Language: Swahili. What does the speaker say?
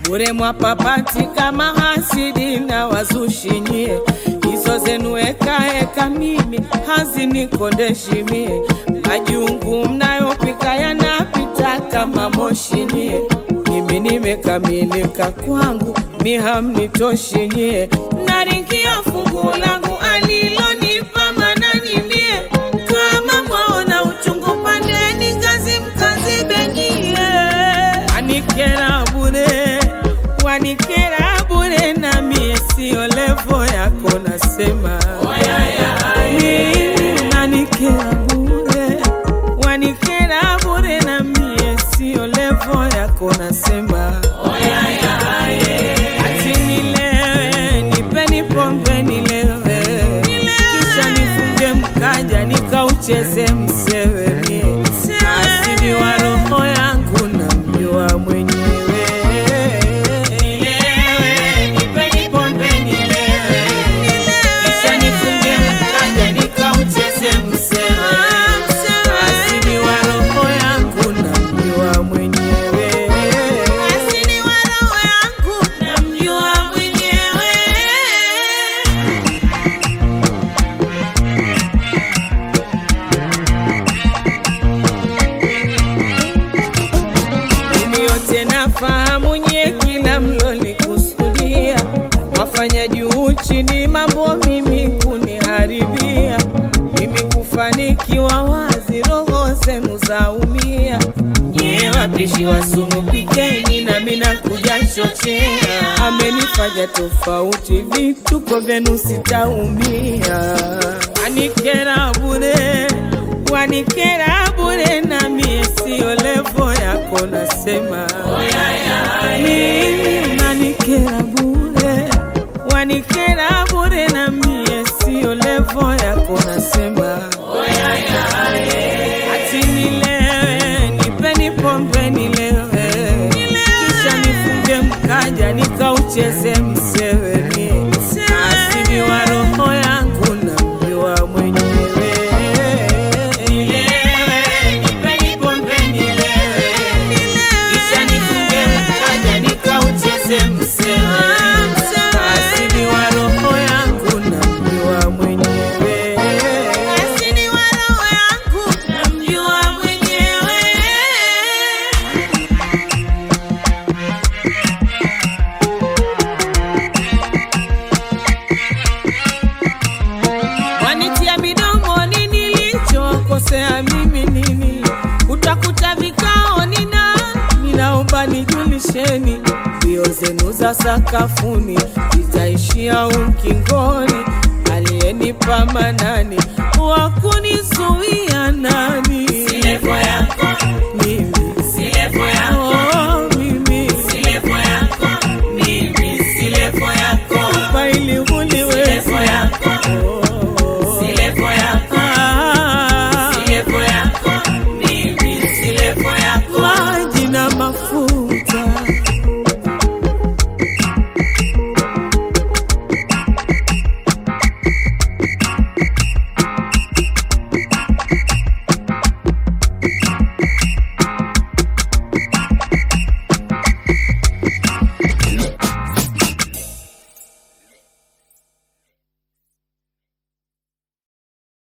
bure mwapapati kama hasidi na wazushi nyie, hizo zenu ekaeka mimi hazinikondeshi mie, majungu mnayopika yanapita kama moshi nyie, mimi nimekamilika kwangu mi hamnitoshi nyie, naringia fungu langu alilonipa manani mie, kama mwaona uchungu pandeni ngazi mkazibenyie, wanikera bure, wanikera bure, na mie sio levo yako, nasema mimi unanikera bure, wanikera bure, na mie sio levo yako, nasema ati nilewe, nipeni pombe nilewe, kisha nifunge mkaja nikaucheze msewe mie, asili wa roho yangu na mjua mwenyewe. Nilewe, nipeni pombe nilewe, kisha nifunge mkaja nikaucheze msewe, asili wa roho yangu na mjua mwenyewe. Asili wa roho yangu namjua mwenyewe. Mimi yote nafahamu nye kila mlolikusudia, wafanya juu chini mambo mimi kuniharibia, mimi kufanikiwa wazi, roho zenu zaumia. Nye wapishi wa sumu pikeni, nami nakuja chochea, amenifanya tofauti, vituko vyenu sitaumia, wanikera bure wanikera bure, na mie sio levo yako, nasema mimi unanikera bure, wanikera bure, na mie sio levo yako, nasema ati nilewe, nipeni pombe nilewe, kisha nifunge mkaja nikaucheze msewe mie, asili wa roho yangu na mjua mwenyewe. Nilewe, nipeni pombe nilewe, kisha nifunge mkaja nikaucheze msewe, asili wa roho yangu na mjua mwenyewe. Asili wa roho yangu na mjua mwenyewe. wanitia midomoni nilichokosea mimi nini? Utakuta vikao nina ninaomba nijulisheni, mbio zenu za sakafuni zitaishia ukingoni. Aliyenipa manani wa kunizuia nani? Mimi. Oh, mimi. Faili uliwe. Oh. Ah.